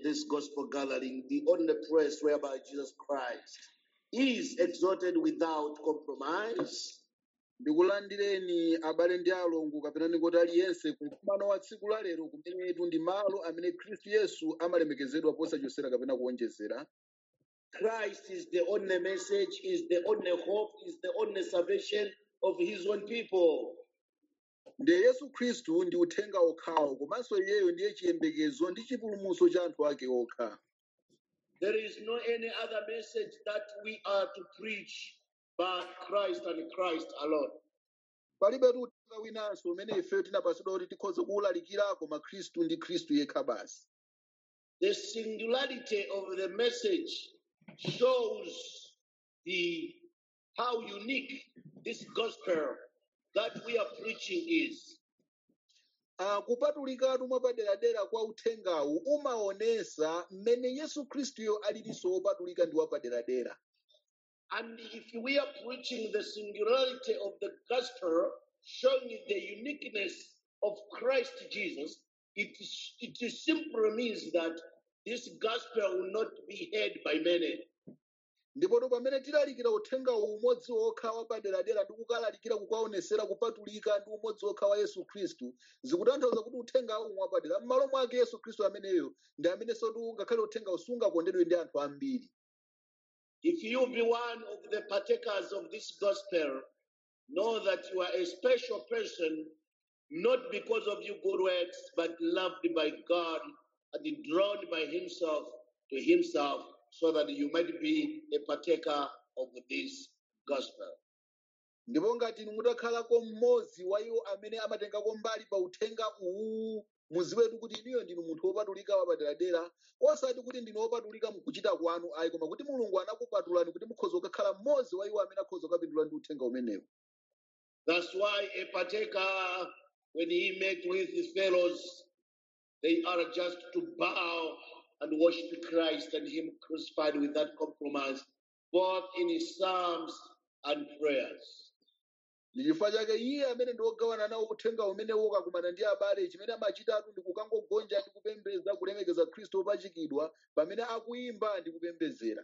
this gospel gathering, the only place whereby Jesus Christ is exalted without compromise. ndikulandireni abale ndi alongo kapena ndingoti aliyense ku mkumano wa tsiku la lero kumenetu ndi malo amene khristu yesu amalemekezedwa posachosera kapena kuonjezera Christ is the only message, is the only hope, is the only salvation of his own people. ndiye yesu khristu ndi uthenga okhawo komanso iyeyo ndiye chiyembekezo ndi chipulumutso cha anthu ake okha There is no any other message that we are to preach but Christ and Christ alone. palibetu uthenga winanso umene ife tinapatsidwa kuti tikhoze kuwulalikira koma khristu ndi khristu yekha basi The singularity of the message shows the how unique this gospel that we are preaching is. Ah, kupatulikatu mwapaderadera kwa uthengawu umaonesa mmene yesu khristuyo alilinso wopatulika ndi wapaderadera And if we are preaching the singularity of the gospel, showing the uniqueness of Christ Jesus, it, is, it is simply means that this gospel will not be heard by many. ndipoto pamene tilalikira uthengawu umodzi wokha wapaderadera ndi kukalalikira kukaonesera kupatulika ndi umodzi wokha wa yesu khristu zikutanthauza kuti uthengawu mwapadera m'malo mwake yesu khristu ameneyo ndi amenenso tu ngakhale uthengawu sungakondedwe ndi anthu ambiri If you be one of the partakers of this gospel, know that you are a special person, not because of your good works, but loved by God and drawn by Himself to Himself, so that you might be a partaker of this gospel. ndipo ngati inu mutakhalako mmodzi wa iwo amene amatengako mbali pa uthenga uwu muziwetu kuti inuyo ndinu munthu wopatulika wapaderadera osati kuti ndinu wopatulika mukuchita kwanu ayi koma kuti mulungu anakupatulani kuti mukhoza kukakhala mmodzi wa iwo amene akhoza kukapindula ndi uthenga umenewu That's why a partaker, when he met with his fellows, they are just to bow and worship Christ and Him crucified without compromise, both in His psalms and prayers. ndi chifukwa chake iye amene ndi wogawana nawo uthenga umenewo ukakumana ndi abale chimene amachitatu ndi kukangogonja ndi kupembedza kulemekeza khristu wopachikidwa pamene akuyimba ndi kupembedzera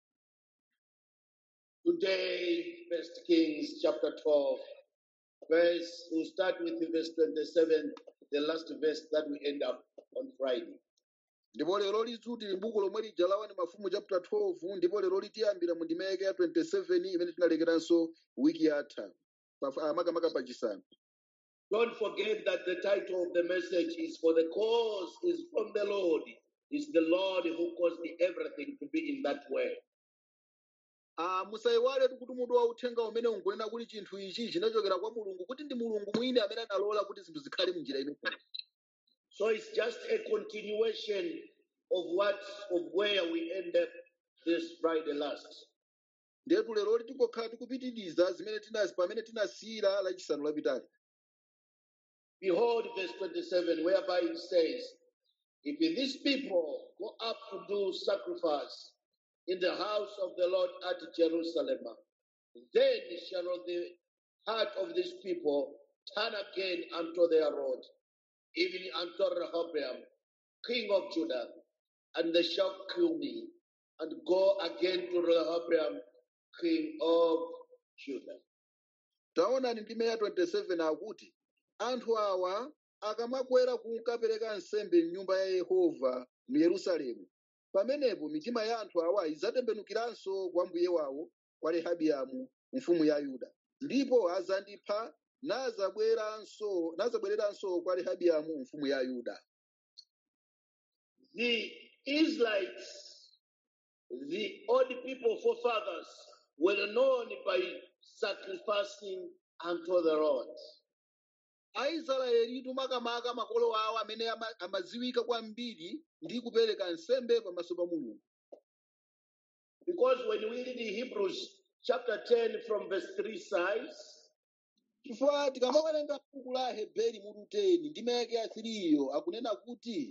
Today, First Kings chapter 12, verse, we'll start with verse 27, the last verse that we end up on Friday. ndipo lero lidzuti buku lomwe lija la 1 mafumu chapter 12 ndipo lero litiyambira mu ndima yake ya 27 imene tinalekeranso wiki yatha pa- ah, makamaka pachisanu Don't forget that the title of the message is For the cause is from the Lord. It's the Lord who caused everything to be in that way. Ah, musayiwaletu kuti mutu wa uthenga umene unkunena kuti chinthu ichi chinachokera kwa mulungu kuti ndi mulungu mwini amene analola kuti zinthu zikhale mnjira imeneyi So it's just a continuation of what of where we end up this Friday last. ndetu lero tikokhala tikupitiriza zimene tinasi pamene tinasiyira lachisanu lapitali Behold, verse 27, whereby it says, If these people go up to do sacrifice in the house of the Lord at Jerusalem, then shall the heart of these people turn again unto their Lord, even unto Rehoboam, king of Judah, and they shall kill me, and go again to Rehoboam, king of Judah. taonani ndime ya 27 akuti anthu awa akamakwera kukapereka nsembe m'nyumba ya yehova mu yerusalemu pamenepo mitima ya anthu awa idzatembenukiranso kwa mbuye wawo kwa rehabiamu mfumu ya yuda ndipo azandipha nazabweranso nazabwereranso kwa rehabiamu mfumu ya yuda The Israelites, the old people forefathers, were known by sacrificing unto the Lord. aisraelitu makamaka makolo awo amene ama- amadziwika kwambiri ndi kupereka nsembe pamaso pa mulungu Because when we read in Hebrews chapter 10 from verse 3 says, chifukwa tikamawerenga buku la heberi mutu 10 ndime yake ya 3 iyo akunena kuti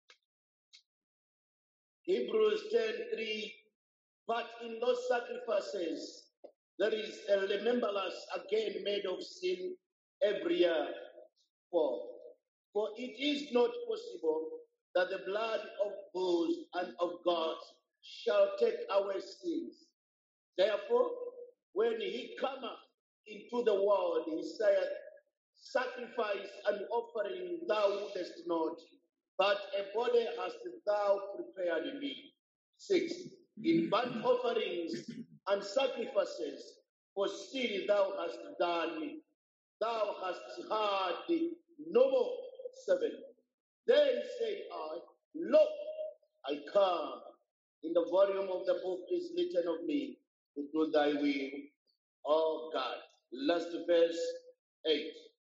Hebrews 10 3, but in those sacrifices there is a remembrance again made of sin every year. For, for it is not possible that the blood of bulls and of goats shall take away sins. Therefore, when he cometh into the world, he saith, Sacrifice and offering thou wouldest not, but a body hast thou prepared me. Six, in burnt offerings and sacrifices for sin thou hast done, thou hast had no more. Seven, then say I, Look, I come. In the volume of the book is written of me to do thy will, O God. Last verse 8.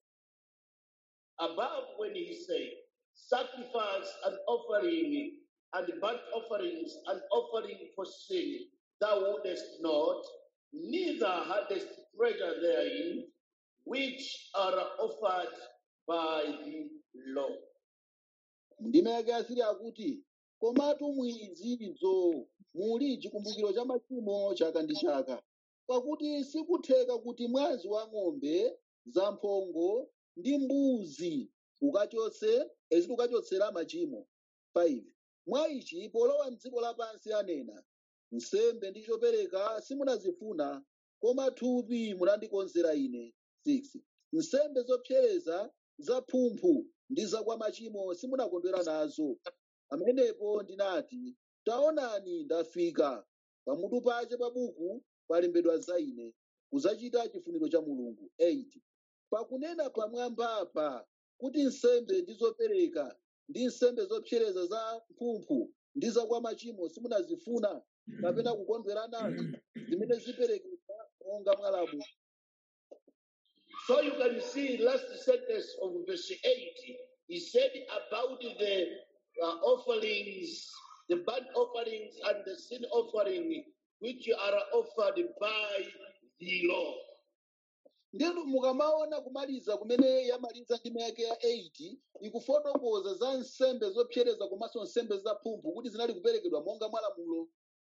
Above when he said, Sacrifice and offering and burnt offerings and offering for sin, thou wouldest not, neither hadst pleasure therein, which are offered by the law. ndime yake asiri akuti komatu mwizizo muli chikumbukiro cha machimo chaka ndi chaka pakuti sikutheka kuti mwazi wa ng'ombe zamphongo ndi mbuzi ukachotse ezi ukachotsera machimo 5 mwa ichi polowa mdziko lapansi anena nsembe ndi chopereka simunazifuna koma thupi munandikonzera ine 6 nsembe zopsereza zaphumphu ndi zakwa machimo simunakondwera nazo pamenepo ndinati taonani ndafika pamutu pache pa buku palembedwa za ine kudzachita chifuniro cha mulungu 8 pakunena pamwambapa kuti nsembe ndi zopereka ndi nsembe zopsereza za mphumphu ndi zakwa machimo simunazifuna kapena kukondwera nazo zimene ziperekedwa monga mwalamu So you can see last sentence of verse 8, he said about the uh, offerings, the burnt offerings and the sin offering, which are offered by the law. ndinu mukamaona kumaliza kumene yamaliza ndime yake ya 8 ikufotokoza za nsembe zopsereza komanso nsembe zaphumphu kuti zinali kuperekedwa monga mwalamulo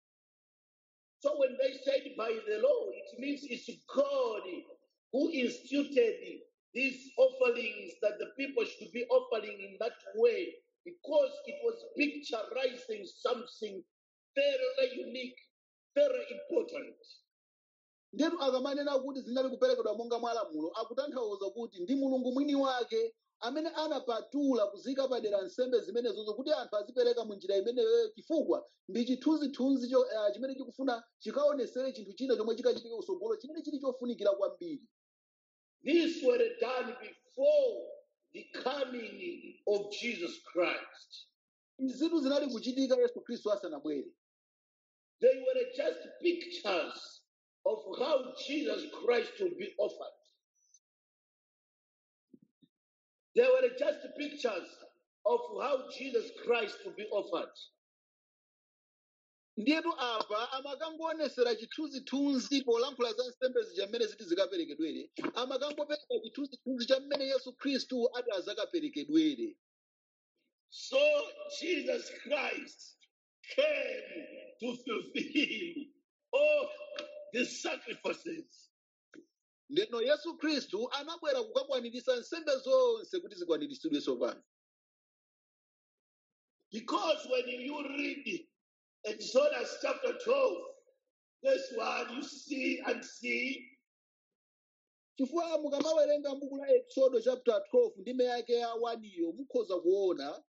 So when they said by the law, it means it's God who instituted these offerings that the people should be offering in that way because it was picturizing something very unique, very important. ndinu akamanena kuti zinali kuperekedwa monga mwalamulo akutanthauza kuti ndi mulungu mwini wake amene anapatula kuzika padera nsembe zimenezozo kuti anthu azipereka mu njira imeneyo chifukwa ndi chithunzithunzi cho- eh, chimene chikufuna chikaonesere chinthu china chomwe chikachitika kusogolo chimene chili chofunikira kwambiri These were done before the coming of Jesus Christ. izitu zinali kuchitika yesu khristu asanabwere They were just pictures of how Jesus Christ will be offered. They were just pictures of how Jesus Christ will be offered. ndiyetu apa amakangoonetsera chithunzithunzi polankhula za nsembe zija mmene ziti zikaperekedwere amakangopereka chithunzithunzi cha mmene yesu khristu ati azakaperekedwere So Jesus Christ came to fulfill all the sacrifices. ndeno yesu khristu anabwera kukakwaniritsa nsembe zonse kuti zikwaniritsidwe tsopano Because when you read Exodus chapter 12, verse 1, you see and see chifukwa mukamawerenga buku la exodo chapter 12 ndime yake ya 1 iyo mukhoza kuona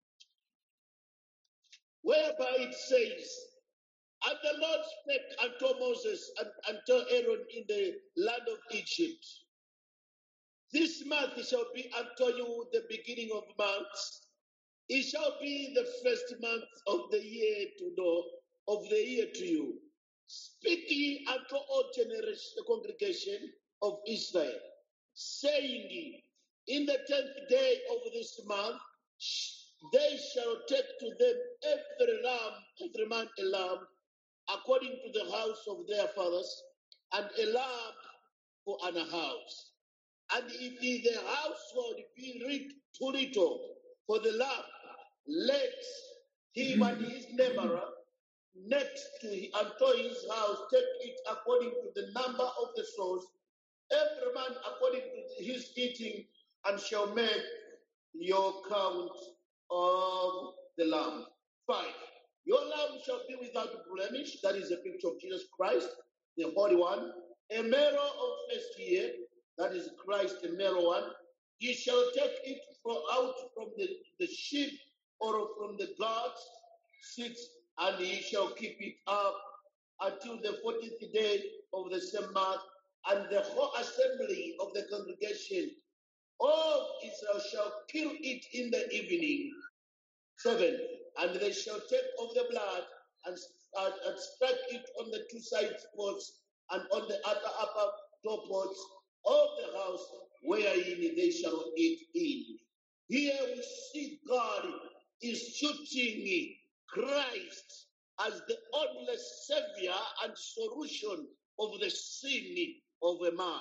whereby it says, And the Lord spake unto Moses and unto Aaron in the land of Egypt. This month shall be unto you the beginning of months. It shall be the first month of the year to know of the year to you. Speak ye unto all generation, the congregation of Israel, saying, In the tenth day of this month, sh- they shall take to them every lamb, every man a lamb, according to the house of their fathers, and a lamb for an house. And if the household be lit- too little for the lamb, let him and his neighbor next to hi- unto his house take it according to the number of the souls, every man according to his eating, and shall make your count of the lamb. Five, your lamb shall be without blemish. That is a picture of Jesus Christ, the Holy One. A male of first year. That is Christ, the male one. Ye shall take it from out from the, the sheep or from the goats. Six, and ye shall keep it up until the fourteenth day of the same month, and the whole assembly of the congregation of Israel shall kill it in the evening. Seven, and they shall take of the blood and, and, and strike it on the two side posts and on the other upper door posts of the house wherein they shall eat in. Here we see God is shooting Christ as the only savior and solution of the sin of a man.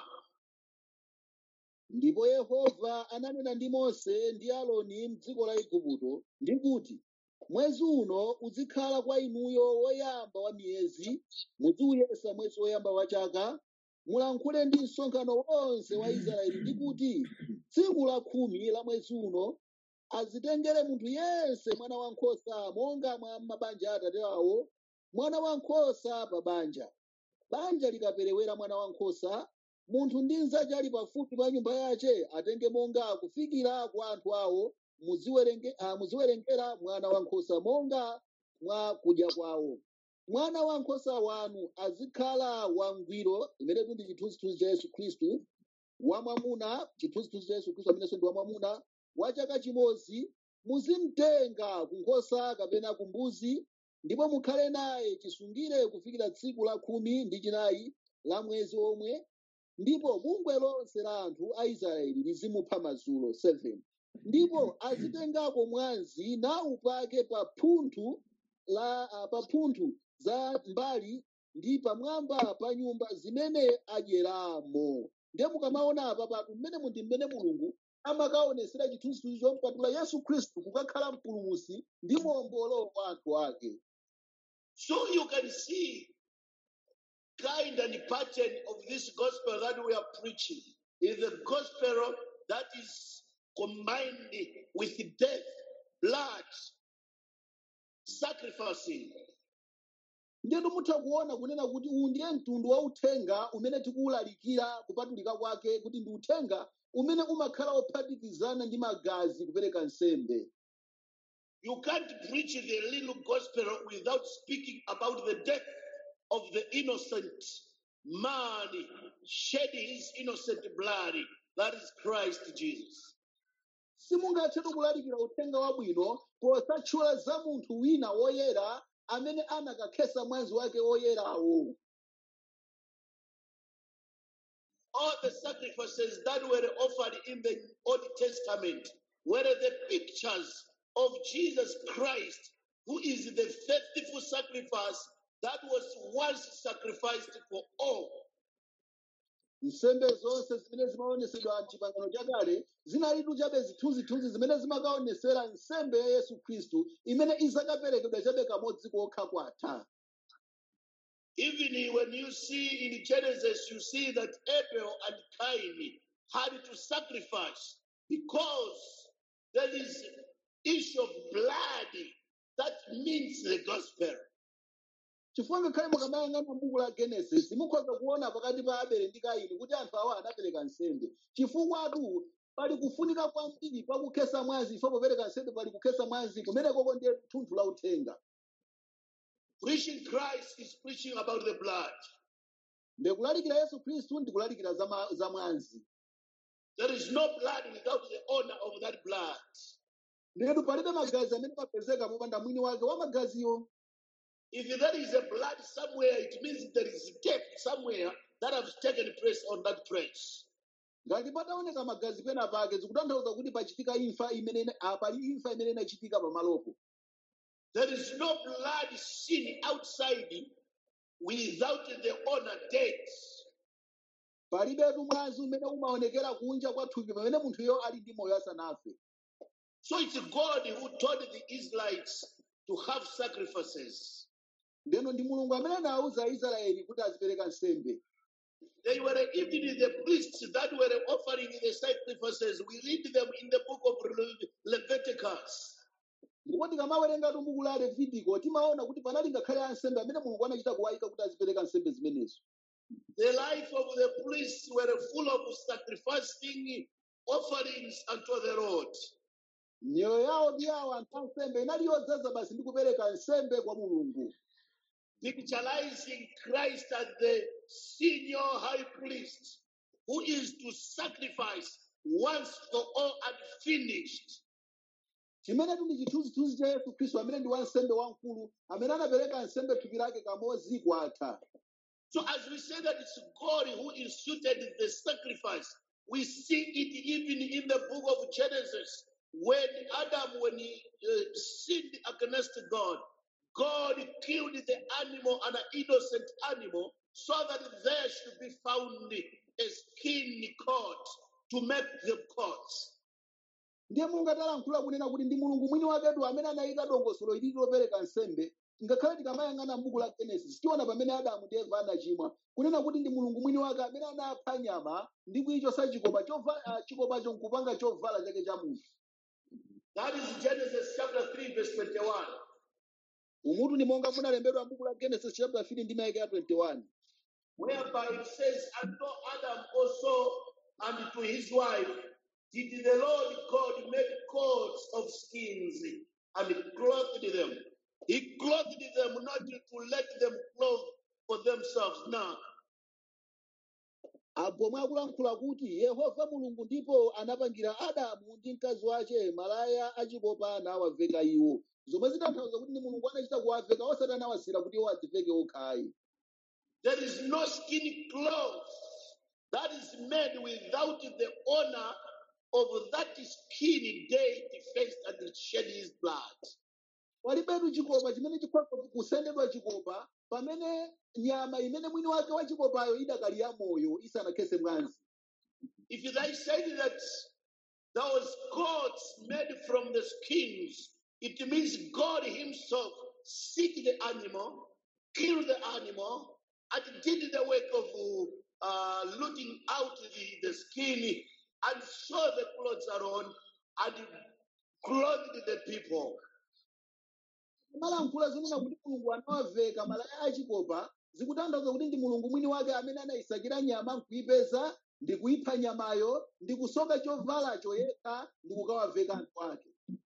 ndipo yehova ananena ndi mose ndi aloni m'dziko la igupto ndi kuti mwezi uno uzikhala kwa inuyo woyamba wa miyezi muziuyesa mwezi woyamba wa chaka mulankhule ndi msonkhano wonse wa israeli ndi kuti tsiku la khumi la mwezi uno azitengere munthu yense mwana wankhosa monga mwa mabanja a atate awo mwana wankhosa pa banja banja likaperewera mwana wankhosa munthu ndi nzake ali pafupi pa nyumba yace atenge monga kufikira kwa anthu awo muziwerenge, ah, muziwerengera mwana wankhosa monga mwa kudya kwawo mwana wankhosa wanu azikhala wangwiro imenetu ndi chithunzithunzi cha yesu khristu wamwamuna chithunzithunzi cha yesu khristu amenenso ndi wamwamuna wa chaka chimodzi muzimtenga ku nkhosa kapena ku mbuzi ndipo mukhale naye chisungire kufikira tsiku la khumi ndi chinayi la mwezi omwe ndipo bungwe lonse la anthu a israeli lizimupha madzulo 7 ndipo azitengako mwazi naupake pa phunthu la ah, pa mphuthu za mbali ndi pamwamba pa nyumba zimene adyeramo ndiye mukamaona apa patu mmene mundi mmene mulungu amakaonesera chithunzithunzi chompatula yesu khristu kukakhala mpulumutsi ndi muombolo wa anthu ake So you can see kind and pattern of this gospel that we are preaching is the gospel that is combined with death, blood, sacrificing. ndiye mutha kuona kunena kuti uwu ndiye mtundu wa uthenga umene tikuwulalikira kupatulika kwake kuti ndi uthenga umene umakhala ophatikizana ndi magazi kupereka nsembe You can't preach the little gospel without speaking about the death of the innocent man shedding his innocent blood. That is Christ Jesus. simungathe kulalikira uthenga wabwino posatchula za munthu wina woyera amene anakakhetsa mwazi wake woyerawo all the sacrifices that were offered in the Old Testament were the pictures of Jesus Christ, who is the faithful sacrifice that was once sacrificed for all. nsembe zonse zimene zimaonesedwa mchipangano chakale zinalitu chabe zithunzithunzi zimene zimakaonesera nsembe ya yesu khristu imene izakaperekedwa chabe kamodzi kokha kwatha Even when you see in Genesis, you see that Abel and Cain had to sacrifice because there is issue of blood that means the gospel. chifukwa ngakhale mukamayang'ana buku la genesis mukhoza kuona pakati pa abele ndi kaini kuti anthu awa anapereka nsembe chifukwatu pali kufunika kwambiri pakukhetsa mwazi ifo popereka nsembe pali kukhetsa mwazi kumenekoko ndiye thunthu la uthenga Preaching Christ is preaching about the blood. ndikulalikira yesu khristu ndikulalikira za ma- za mwazi There is no blood without the owner of that blood. ndiyetu palibe magazi amene papezeka popanda mwini wake wa magaziwo If there is a blood somewhere, it means there is death somewhere that has taken place on that place. ngati pataoneka magazi pena pake zikutanthauza kuti pachitika imfa imene ah, pali imfa imene inachitika pamalopo There is no blood seen outside without the owner dead. palibetu mwazi umene umaonekera kunja kwa thupi pamene munthuyo ali ndi moyo asanafe So it's God who told the Israelites to have sacrifices. ndeno ndi mulungu amene anawuza aisraeli kuti azipereka nsembe They were even the priests that were offering the sacrifices. We read them in the book of Le- Leviticus. ndipo tikamawerengatu buku la levitiko timaona kuti panali ngakhale ansembe amene mulungu anachita kuwayika kuti azipereka nsembe zimenezo The life of the priests were full of sacrificing offerings unto the Lord. miyoyo yawo ndi yawo anthu ansembe inali yodzaza basi ndi kupereka nsembe kwa mulungu picturizing Christ as the senior high priest who is to sacrifice once for all and finished. chimenetu ndi chithunzithunzi cha yesu khristu amene ndi wansembe wamkulu amene anapereka nsembe thupi lake kamodzi kwatha So, as we say that it's God who instituted the sacrifice, we see it even in the book of Genesis when Adam, when he uh, sinned against God, God killed the animal, an innocent animal, so that there should be found a skin coat to make them coats. ndiye mulungu atalankhula kunena kuti ndi mulungu mwini wakedu amene anayika dongosolo ili lopereka nsembe ngakhale tikamayang'ana m'buku la genesis tiona pamene adamu ndi eva anachimwa kunena kuti ndi mulungu mwini wake amene anapha nyama ndi kuyichosa chikopa chova- ah, chikopacho nkupanga chovala chake cha munthu That is Genesis chapter 3, verse 21. umutu ndi monga munalembedwa m'buku la genesis chapter 3 ndi mayike ya 21 whereby it says, And to Adam also and to his wife did the Lord God make coats of skins and clothed them. He clothed them not to let them clothe for themselves. Now, apo mwakulankhula kuti yehova mulungu ndipo anapangira adamu ndi mkazi wace malaya achikopa nawaveka iwo zomwe zitanthauza kuti ndi mulungu anachita kuwaveka osati anawasira kuti iwo adziveke okhayi there is no skin cloth that is made without the honor of that skin day defaced and shed his blood. palibetu chikopa chimene chikhoza kusendedwa chikopa pamene nyama imene mwini wake wa chikopayo idakali ya moyo isanakhese mwanzi If they said that those coats made from the skins, it means God Himself seek the animal, kill the animal, and did the work of uh, looting out the, the skin and sew the clothes around and clothed the people. malankhula zonena kuti mulungu anawaveka malaya achikopa zikutanthauza kuti ndi mulungu mwini wake amene anayisakira nyama nkuyipeza ndi kuyipha nyamayo ndi kusoka chovalacho yekha ndi kukawaveka anthu ake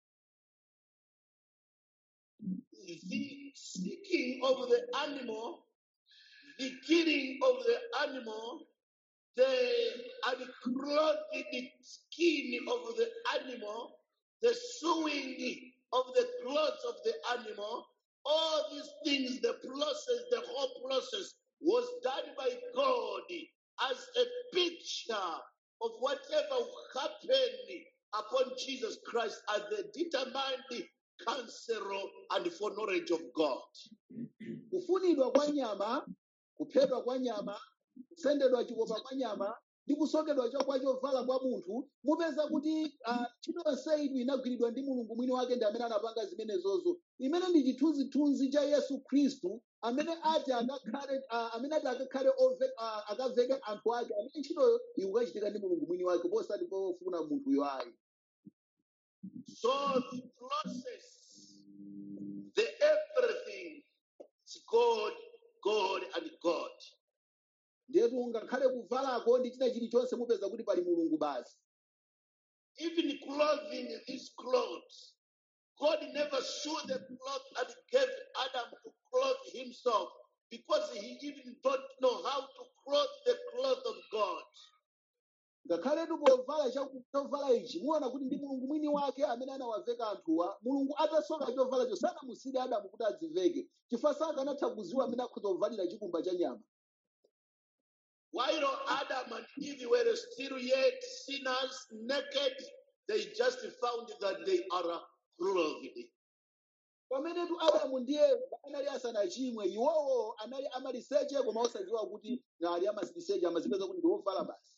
The seeking of the animal, the killing of the animal, the unclothed skin of the animal, the sewing of the clothes of the animal, all these things, the process, the whole process was done by God as a picture of whatever will happen upon Jesus Christ as the determined counselor and foreknowledge of God. kufunidwa kwa nyama kuphedwa kwa nyama kusendedwa chikopa kwa nyama ndi kusokedwa chokwa chovala kwa munthu mupeza kuti ah, ntchito yonse iyi inagwiridwa ndi mulungu mwini wake ndi amene anapanga zimenezozo imene ndi chithunzithunzi cha yesu khristu amene ati akakhale ah, amene ati akakhale ove- ah, akaveke anthu ake amene ntchitoyo ikukachitika ndi mulungu mwini wake posati pofuna munthuyo ayi So the process, the everything, is God, God, and God. ndetu ngakhale kuvalako ndi china chilichonse mupeza kuti pali mulungu basi Even clothing these clothes, God never showed the cloth and gave Adam to clothe himself because he even don't know how to clothe the cloth of God. ngakhaletu povala chaku- chovala ichi muona kuti ndi mulungu mwini wake amene anawaveka anthuwa mulungu atasoka chovalacho sanamusire adamu kuti adziveke chifukwa sakanatha kuziwa amene akhoza kuvalira chikumba cha nyama While Adam and Eve were still yet sinners, naked, they just found that they are clothed. pamenetu adamu ndi eva anali asanachimwe iwowo anali amaliseche koma osadziwa kuti ali amaliseche amazipeza kuti ndi ovala basi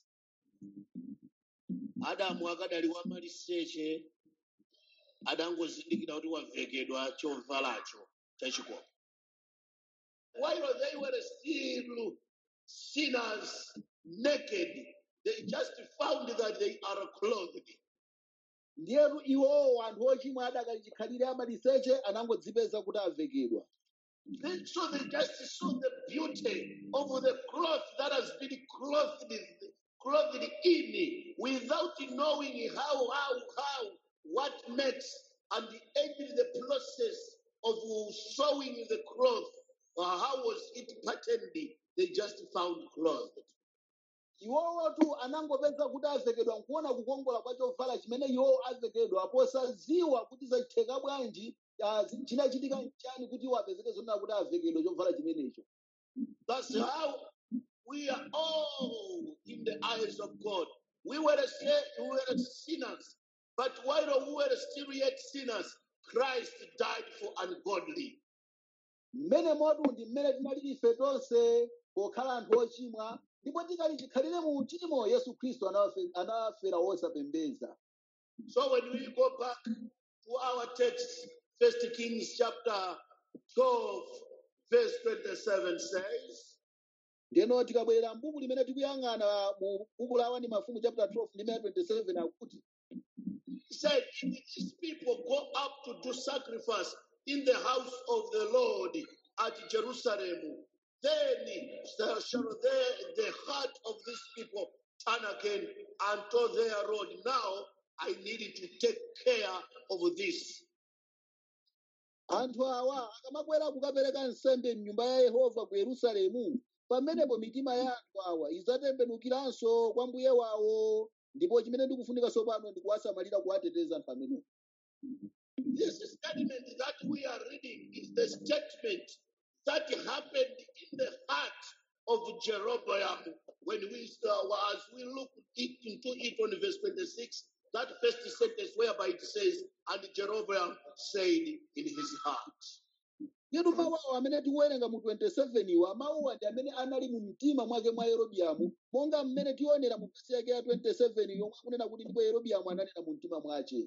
adamu akadali wamaliseche adangozindikira kuti wavekedwa chovalacho chachikopa while they were still sinners naked they just found that they are clothed ndiyetu iwowo anthu ochimwa adakachikhalire amaliseche anangodzipeza kuti avekedwa They- So they just saw the beauty of the cloth that has been clothed, clothed in without knowing how, how, how, what makes, and ended the process of sewing the cloth. Or how was it patterned? They just found clothed. iwowotu anangopeza kuti avekedwa nkuona kukongola kwa chovala chimene iwowo avekedwa posaziwa kuti zachitheka bwanji ah, zi- chinachitika nchani kuti iwo apezeke zonena kuti avekedwa chovala chimenecho That's how we are all in the eyes of God. We were, sa- we were sinners, but while we were still yet sinners, Christ died for ungodly. mmene motu ndi mmene tinalili ife tonse pokhala anthu ochimwa ndipo tikali chikhalire mu uchimo yesu khristu anafe- anafera wosapembeza So when we go back to our text, First Kings chapter 12, verse 27 says, ndeno tikabwerera mbuku limene tikuyang'ana mu buku la wani mafumu chapter 12 limene 27 akuti He said, If these people go up to do sacrifice in the house of the Lord at Jerusalem, then shall the, the heart of these people turn again unto their road. Now I need to take care of this. anthu awa akamakwera kukapereka nsembe m'nyumba ya yehova ku yerusalemu pamenepo mitima ya anthu awa idzatembenukiranso kwa mbuye wawo ndipo chimene ndikufunika tsopano ndi kuwasamalira kuwateteza anthu amenewo This statement that we are reading is the statement that happened in the heart of Jeroboam when we uh, as we look it, into it on verse 26, that first sentence whereby it says, and Jeroboam said in his heart. yetu mawawo amene tikuwerenga mu 27 iwa mawuwa ndi amene anali mu mtima mwake mwa yerobiamu monga mmene tionera mu vesi yake ya 27 yomwe akunena kuti ndipo yerobiamu ananena mu mtima mwace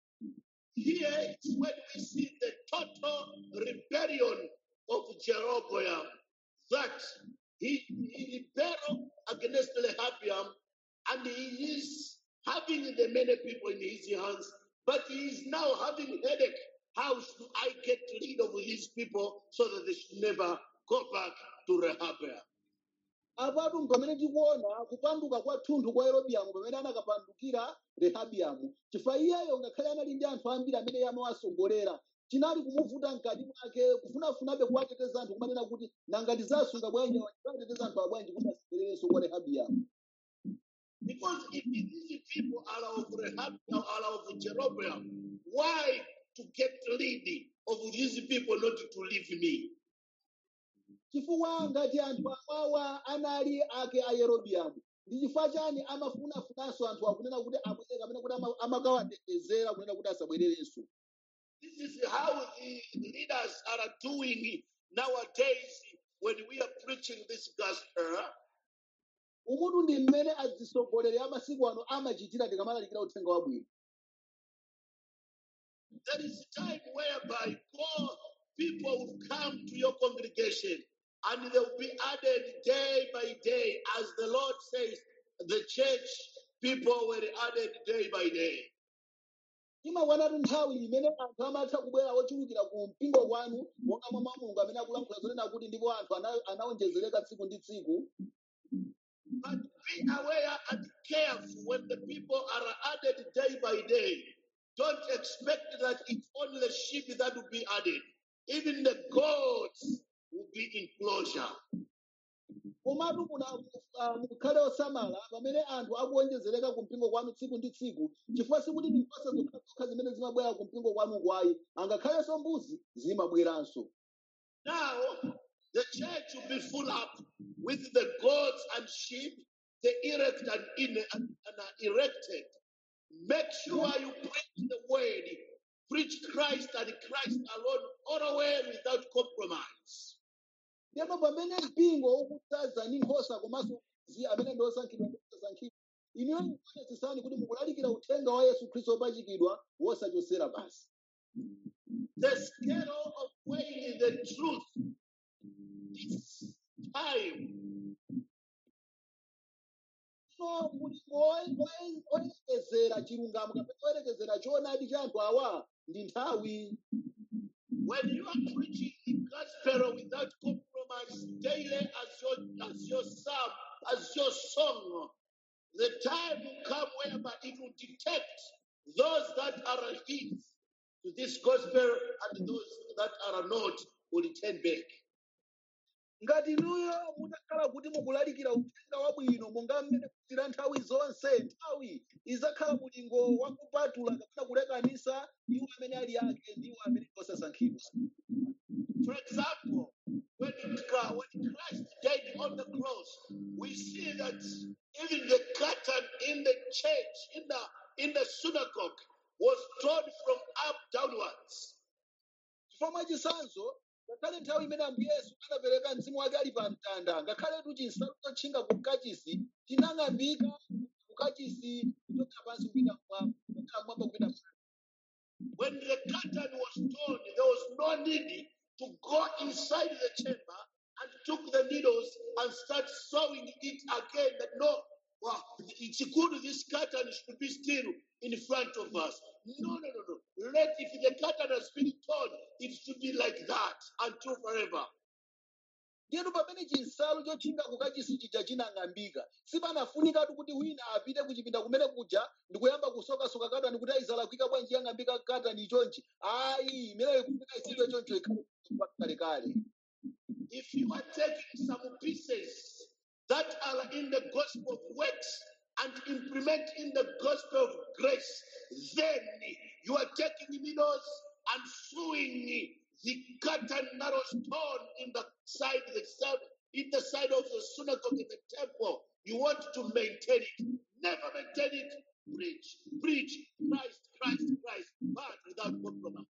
Here is when we see the total rebellion of Jeroboam, that he, he rebelled against Rehabiam and he is having the many people in his hands, but he is now having headache. How should I get rid of these people so that they should never go back to Rehabiam? apatu pamene tikuona kupanduka kwa thunthu kwa yerobiamu pamene anakapandukira rehabiamu chifukwa iyeyo ngakhale anali ndi anthu ambiri amene amawasongolera chinali kumuvuta mkati mwake kufunafunabe kuwateteza anthu kumanena kuti nanga ndizasunga bwanji ndizateteza anthu abwanji kuti asabwererenso kwa rehabiamu Because if these people are of Rehabiam, are of Jeroboam, why to get rid of these people not to leave me? chifukwa ngati anthu amwawa anali ake a yerobiamu ndi chifukwa chani amafunafunanso anthu akunena kuti abwere kapena kuti ama- amakawatetezera kunena kuti asabwererenso This is how the leaders are doing nowadays when we are preaching this gospel. umutu ndi mmene azisogoleri amasiku ano amachitira tikamalalikira uthenga wabwino There is a time whereby God, people will come to your congregation and they will be added day by day. As the Lord says, the church people were added day by day. imakwanatu nthawi imene anthu amatha kubwera ochulukira ku mpingo kwanu monga mwa mulungu amene akulankhula zonena kuti ndipo anthu ana- anawonjezereka tsiku ndi tsiku But be aware and careful when the people are added day by day. Don't expect that it's only the sheep that will be added. Even the goats will be in closure. komatu muna- ah, mukhale osamala pamene anthu akuwonjezereka ku mpingo kwanu tsiku ndi tsiku chifukwa sikuti ndi nkhosa zokhazokha zimene zimabwera ku mpingo kwanu kwayi angakhalenso mbuzi zimabweranso Now, the church will be full up with the goats and sheep, the erect and, in, and, and are erected. Make sure you preach the word, preach Christ and Christ alone, all the way without compromise. ndipo pamene mpingo ukudzaza ndi nkhosa komanso mbuzi amene ndi osankhidwa ndi osasankhidwa inuyo muonetsetsani kuti mukulalikira uthenga wa yesu khristu wopachikidwa wosachosera basi The scale of weighing the truth is time. tsono mulingo woye- woye- woyerekezera chilungamo kapena woyerekezera choonadi cha anthu awa ndi nthawi When you are preaching the gospel without compromise daily as your as your psalm, as your song, the time will come whereby it will detect those that are his to this gospel and those that are not will return back. ngati inuyo mutakhala kuti mukulalikira uthenga wabwino monga mmene kuchitira nthawi zonse nthawi izakhala mulingo wakupatula kapena kulekanisa iwo amene ali ake ndi iwo amene ndi osasankhidwa For example, when, it, ca- when Christ died on the cross, we see that even the curtain in the church, in the in the synagogue, was torn from up downwards. chifukwa mwachisanzo ngakhale nthawi imene ambuye yesu anapereka mzimu wake ali pa mtanda ngakhaletu chinsalu chotchinga ku kachisi chinang'ambika ku kachisi kuchokera pansi kupita mmwamba kuchokera mmwamba kupita pansi When the curtain was torn, there was no need to go inside the chamber and took the needles and start sewing it again. That no, well, it's good this curtain should be still in front of us. No, no, no, no. Let if the curtain has been torn, it should be like that until forever. ndiyenu pamene chinsalu chotchinga ku kachisi chija chinang'ambika sipanafunikatu kuti wina apite kuchipinda kumene kuja ndikuyamba kusokasoka katani kuti aizalakwika bwanji yang'ambika katani chonchi ayi imeneyo ikufika isidwe choncho ikhale kalekale If you are taking some pieces that are in the gospel of works and implement in the gospel of grace, then you are taking needles and sewing the curtain that was torn in the side, the side, in the side of the synagogue in the temple. You want to maintain it. Never maintain it. Preach, preach, Christ, Christ, Christ, but without compromise.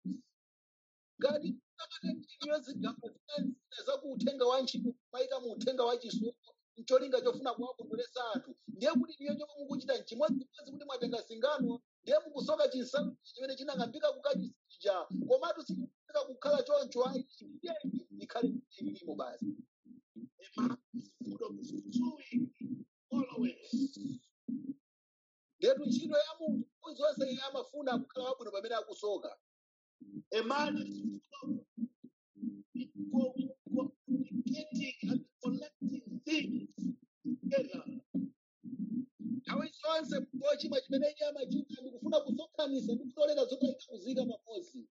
ngati takatenganiyo zigamba zina za ku uthenga wa ntchito kumayika mu uthenga wa chisomo mcholinga chofuna kuwakondweresa anthu ndiye kuti niyo chomwe mukuchita nchimodzimodzi kuti mwatenga singano ndiye mukusoka chinsalu chimene chinang'ambika kukachisi chija komatu sikufunika kukhala choncho ayi iyeyi ikhale ilimo basi A man is full of sewing always. ndetu ntchito ya munthu nthawi zonse iye amafuna kukhala wabwino pamene akusoka A man is full of communicating and collecting things together. nthawi zonse munthu wochimwa chimene iye amachita ndikufuna kusonkhanisa ndi kutolera zotayika kuzika pamodzi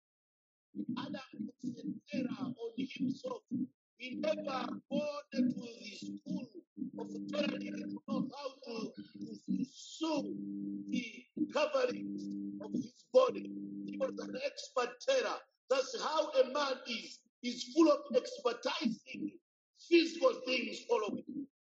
Adam puts an error on himself. He never gone to the school of tailoring to know how to, to, to sew the coverings of his body. He was an expert tailor. That's how a man is. He's full of expertising physical things following.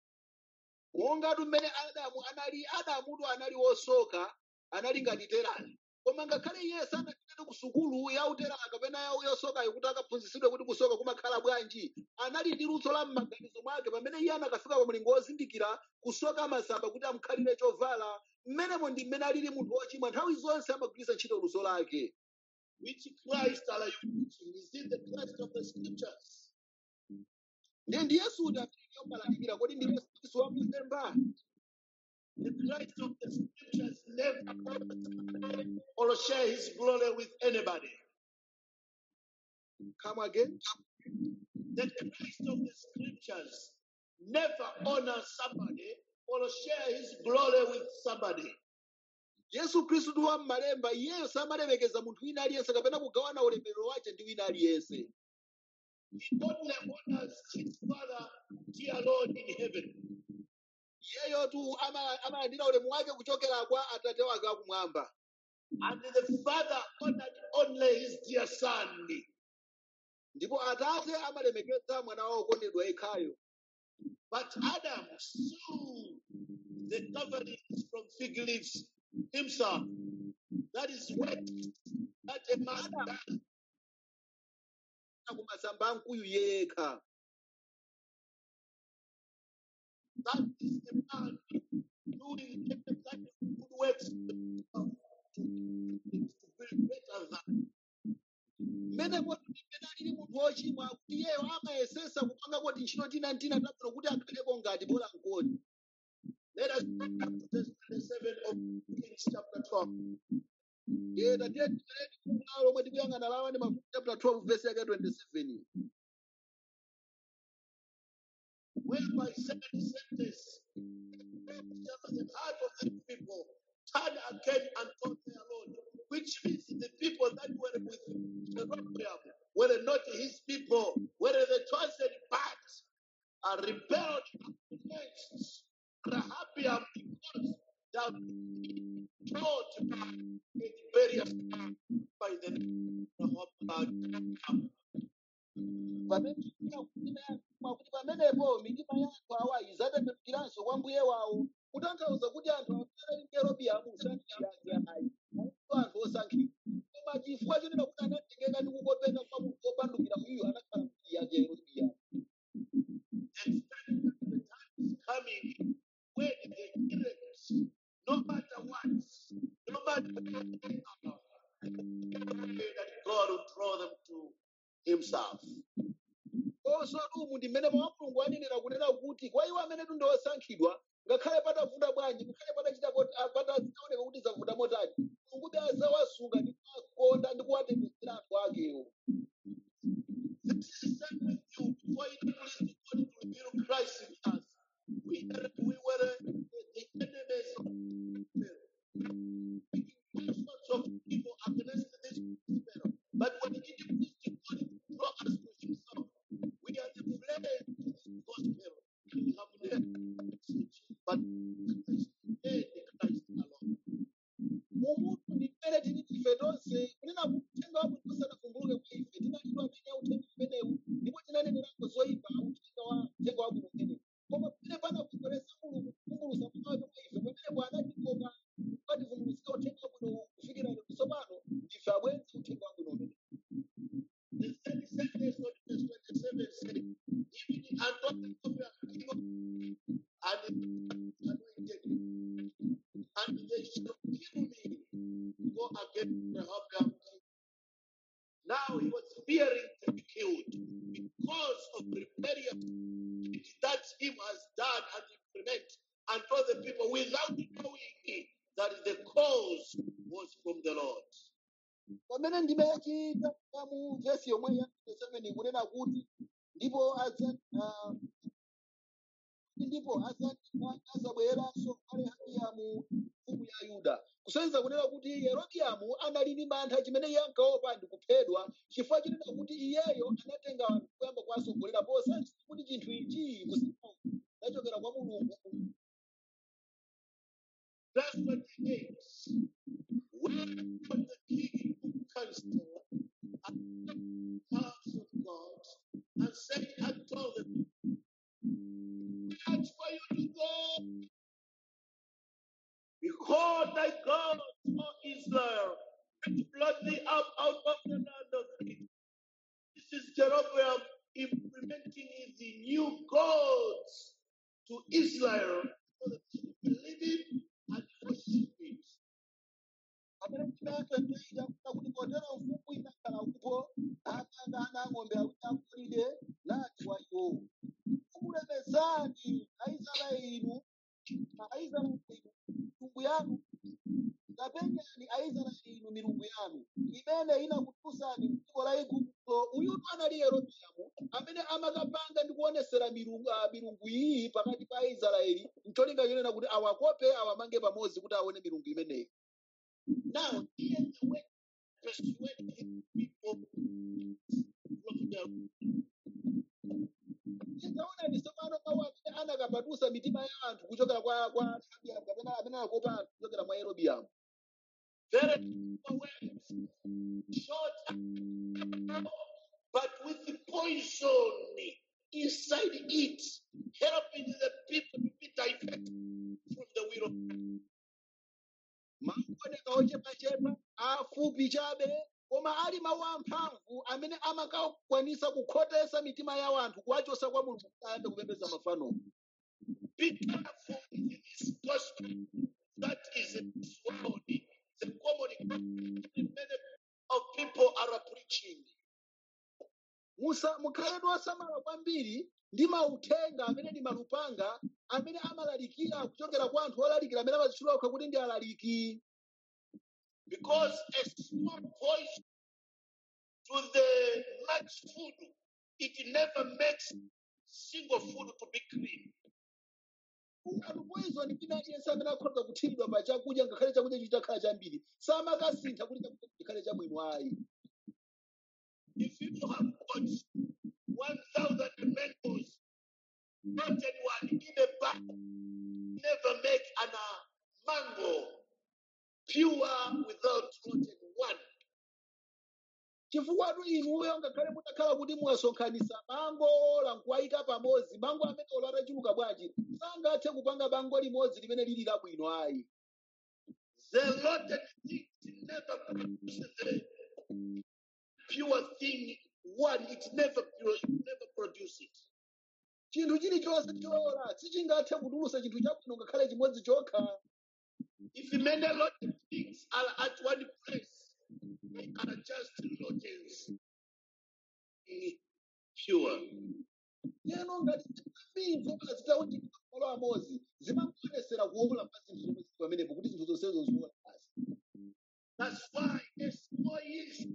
mongatu mmene adamu anali adamutu anali wosoka anali ngati terani koma ngakhale iye sanapitatu ku sukulu ya uterala kapena ya yosokayo kuti akaphunzitsidwe kuti kusoka kumakhala bwanji anali ndi luso la m'maganizo mwake pamene iye anakafika pa mlingo wozindikira kusoka masamba kuti amukhalire chovala mmenemo ndi mmene alili munthu wochimwa nthawi zonse amagwiritsa ntchito luso lake Which Christ are you preaching? Is it the Christ of the scriptures? ndiye ndi yesu uti amene yomalalikira kodi ndi yesu kristu wamlemba The Christ of the scriptures never honors or share his glory with anybody. come again The Christ of the scriptures never honors somebody or share his glory with somebody. yesu khristu ndi wammalemba iyeyo samalemekeza munthu wina aliyense kapena kugawana ulemerero wake ndi wina aliyense He only honors his Father, dear Lord in heaven. iyeyo tu ama- amalandira ulemu wake kuchokera kwa atate wake akumwamba And the Father honored only his dear Son. ndipo atate amalemekeza mwana wawo okondedwa yekhayo But Adam sewed the coverings from fig leaves himself. That is what that a man does. kumasamba amkuyu yekha That is a man doing every kind of good works to, to be better than. mmene moti mmene alili munthu wochimwa kuti iyeyo amayesesa kupanga kuti ntchito tina ntina tabwino kuti akhaleko ngati bola nkoti Let us 4. iye tatiye tipereke kumalo lomwe tikuyang'ana lawa ndi mafumu chapter 12 verse yake 27 Whereby second sentence, the heart of the people turned again unto their Lord, which means the people that were with Jeroboam were not his people, were the chosen part, are rebelled against Rehabiam because thou taught by in various times by the name of Rehoboam. pamene kuti pamenepo mitima ya anthu awa idzatembenukiranso kwa mbuye wawo kutanthauza kuti anthu amene ndi yerobiamu saniyake ayi alipo anthu osankhidwa koma chifukwa chonena kuti anatengeka ndi kukopeka kwa munthu wopandukira uyu anakhala mbuye yake yerobiamu expect that the time is coming when the elect, no matter what, no matter what they are, that God will draw them to Himself. konso atumwi ndi mmene mwa mulungu anenera kunena kuti kwa iwo amene ndi osankhidwa ngakhale patavuta bwanji ngakhale patachita kuti- ah, pataoneka kuti zavuta motani mulungu adzawasunga ndi kuwakonda ndi kuwatembenudzira anthu akewo This is the same with you. Before you please God to reveal Christ in us, we were, we were the enemies of making all sorts of evil against this gospel. But when it pleased God to draw us to Himself, we are the flesh of this gospel. We have never message, but Christ, and Christ alone. mumunthu ndi mmene tili ife tonse kunena kuti uthenga wabwino usanavumbuluke kwa ife tinalidwa amene uthenga umenewu ndipo tinanenerako zoyipa uthenga wa uthenga wabwino umenewu koma pamene panakondweresa mulungu kuvumbulusa mwana wake kwa ife pamenepo anatikoka ukativumbulutsira uthenga wabwino kufikira lero tsopano ife abwenzi uthenga wabwino umenewu The third sentence of verse 27 says, Even unto the prophet king of and anointed me, and they shall kill me, go against Rehoboam. king. Now he was fearing to be killed because of rebellion that him has done and implement and told the people without knowing that the cause was from the Lord. pamene ndime yachita ya mu vesi yomwe ya 7 kunena kuti ndipo adza ah, ndipo adzati azabwereranso kwa rehabiamu mfumu ya yuda kusonyeza kunena kuti yerobiamu anali ndi mantha chimene iye ankaopa ndi kuphedwa chifukwa chinena kuti iyeyo anatenga anthu kuyamba kuwasogolera posadziwa kuti chinthu ichi kusiku nachokera kwa mulungu Verse 28. When the king took counsel at the house of God and said and told them, It's for you to go. Behold thy God, O Israel, and blot thee up out of the land of Egypt. This is Jeroboam implementing the new gods to Israel so that they should believe him and worship it. pamene ndinayakatoita kuda kuti potero mfumu inakhala upo akanga ana ng'ombe awiri agolide nati kwa iwo mumulemezani aisraeli inu aisraeli inu milungu yanu kapenyani aisraeli inu milungu yanu imene inakutulutsani m'dziko la igupto uyutu anali yerobiamu amene amakapanga ndi kuonesera milungu ah, milungu iyi pakati pa aisraeli mcholinga chonena kuti awakope awamange pamodzi kuti aone milungu imeneyi Now, here's the way to persuade his people from their tikaona ndi tsopano mawu amene anakapatusa mitima ya anthu kuchokera kwa kwa Rehabiamu kapena amene anakopa anthu kuchokera mwa yerobiamu very simple words, short and but with the poison inside it, helping the people to be diverted from the will of God. mawu oneka ochepachepa afupi chabe koma ali mawu amphamvu amene amakakwanisa kukhotesa mitima ya anthu kuwachotsa kwa mulungu kuti ayambe kupembedza mafano Be careful with this gospel that is in this world, the common gospel that many of people are preaching. musa mukhaletu osamala kwambiri ndi mauthenga amene ndi malupanga amene amalalikira kuchokera kwa anthu olalikira amene amazitchula okha kuti ndi alaliki Because a small voice to the much food, it never makes single food to be clean. ungati poison wina aliyense amene akhoza kuthiridwa pa chakudya ngakhale chakudya ichi chakhala chambiri samakasintha kuti chakudya chikhale chabwino ayi If you have got 1,000 mangoes, rotten one in a bag, never make an uh, mango pure without rotten one. chifukwa tu inuyo ngakhale mutakhala kuti mwasonkhanisa mango lankuwayika pamodzi mango amene olo atachuluka bwanji sangathe kupanga bango limodzi limene lili labwino ayi The rotten thing never produces the pure thing one. It never, pure- it never produces it. chinthu chilichonse chola sichingathe kutulusa chinthu chabwino ngakhale chimodzi chokha If many rotten things are at one place, they are just rotten, pure. yeno ngati zambiri zokhala zitauchikira malo amodzi zimamuonesera kuola pa zinthu zomwe zili pamenepo kuti zinthu zonsezo ziola basi That's why a small yeast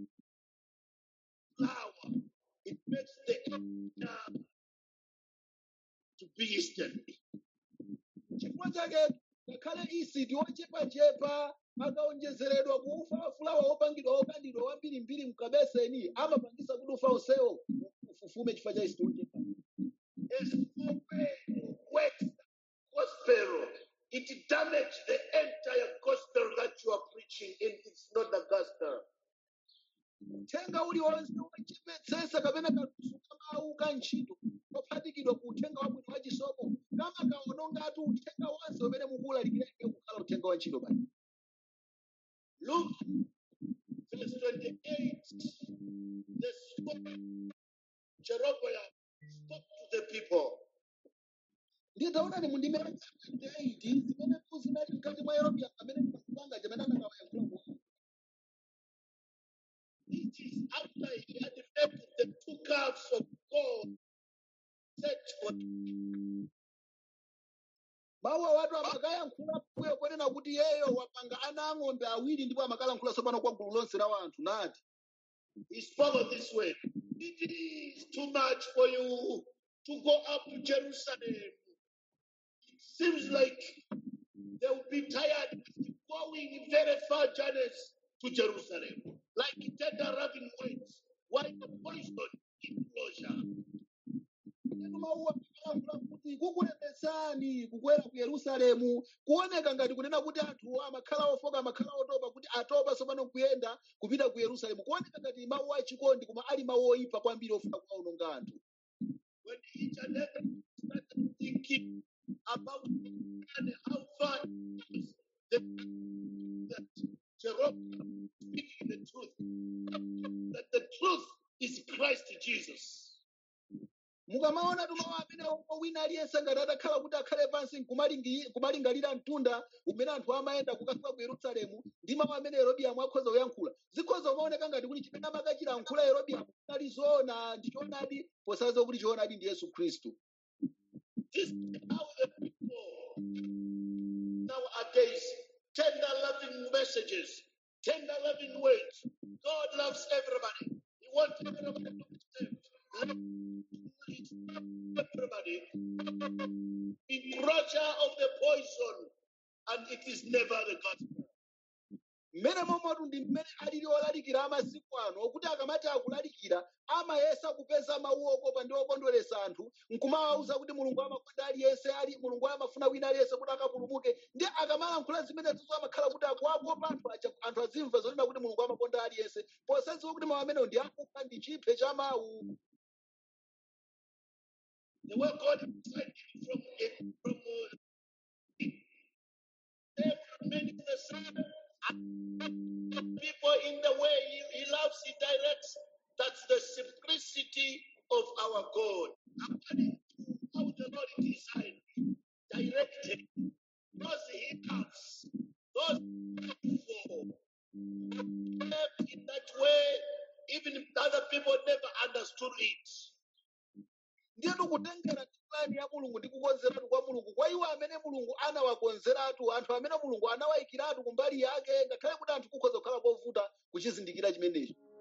flour it makes the air to be yeasted. chifukwa chake ngakhale isiti ochepachepa akaonjezeredwa kuufa fulawa wopangidwa wokandidwa wambirimbiri mkabeseni amapangisa kuti ufa onsewo ufufume chifukwa cha isiti ochepa A small way works gospel. It damages the entire gospel that you are preaching, and it's not the gospel. uthenga uliwonse wachipetsesa kapena kalusuka mawu ka ntchito kophatikidwa ku uthenga wabwino wa chisomo kama kaonongatu uthenga wonse umene mukulalikireke kukhala uthenga wa ntchito basi Luke verse 28, the spoke Jeroboam spoke to the people. nditaonani mundimera 28 zimene zinali mkati mwa yerobiya amene ndikupanga chimene anakawayankhula It is after he had made the two calves of gold, set for mawu awatu amakayankhula mbuyo konena kuti yeyo wapanga ana ang'ombe awiri ndipo amakalankhula tsopano kwa gulu lonse la wanthu nati he spoke of this way. It is too much for you to go up to Jerusalem. It seems like they will be tired with going very far journeys to Jerusalem, like tender raving winds, while the poison in closure. Inu mawu amakayankhula kuti kukulemesani kukwera ku yerusalemu kuoneka ngati kunena kuti anthu amakhala ofoka amakhala otopa kuti atopa tsopano kuyenda kupita ku yerusalemu kuoneka ngati mawu achikondi koma ali mawu oyipa kwambiri ofuna kuwaononga anthu When each and every started thinking about and how far it is, the that Jeroboam speaking the truth, that the truth is Christ Jesus. mukamaona tumawu amene omwe wina aliyense ngati atakhala kuti akhale pansi nkumalingi- kumalingalira mtunda umene anthu amayenda kukafika ku yerusalemu ndi mawu amene yerobiamu akhoza kuyankhula zikhoza kumaoneka ngati kuti chimene amakachilankhula yerobiamu chinali zoona ndi choonadi posaza kuti choonadi ndi yesu khristu This is how the people nowadays tender loving messages, tender loving words. God loves everybody. He wants everybody to be saved. Love is everybody. Encroacher of the poison, and it is never the gospel. mmene momatu ndi mmene alili olalikira amasiku ano okuti akamati akulalikira amayesa kupeza mawu okopa ndi okondweresa anthu nkumawawuza kuti mulungu amakonda aliyense ali mulungu amafuna wina aliyense kuti akapulumuke ndi akamalankhula zimenezizo amakhala kuti akuwakopa anthu aja anthu azimva zonena kuti mulungu amakonda aliyense posadziwa kuti mawu amenewo ndi akufa ndi chiphe cha mawu The way God decided from it, from uh, every man is the same. And people in the way he, he loves, he directs. That's the simplicity of our God. According to how the Lord designed, directed, those he loves, those he for, left in that way, even if other people never understood it. ndiyetu kutengera tsiku la plani ya mulungu ndi kukonzeratu kwa mulungu kwa iwo amene mulungu anawakonzeratu anthu amene mulungu anawayikiratu kumbali yake ngakhale kuti anthu kukhoza kukhala kovuta kuchizindikira chimenechi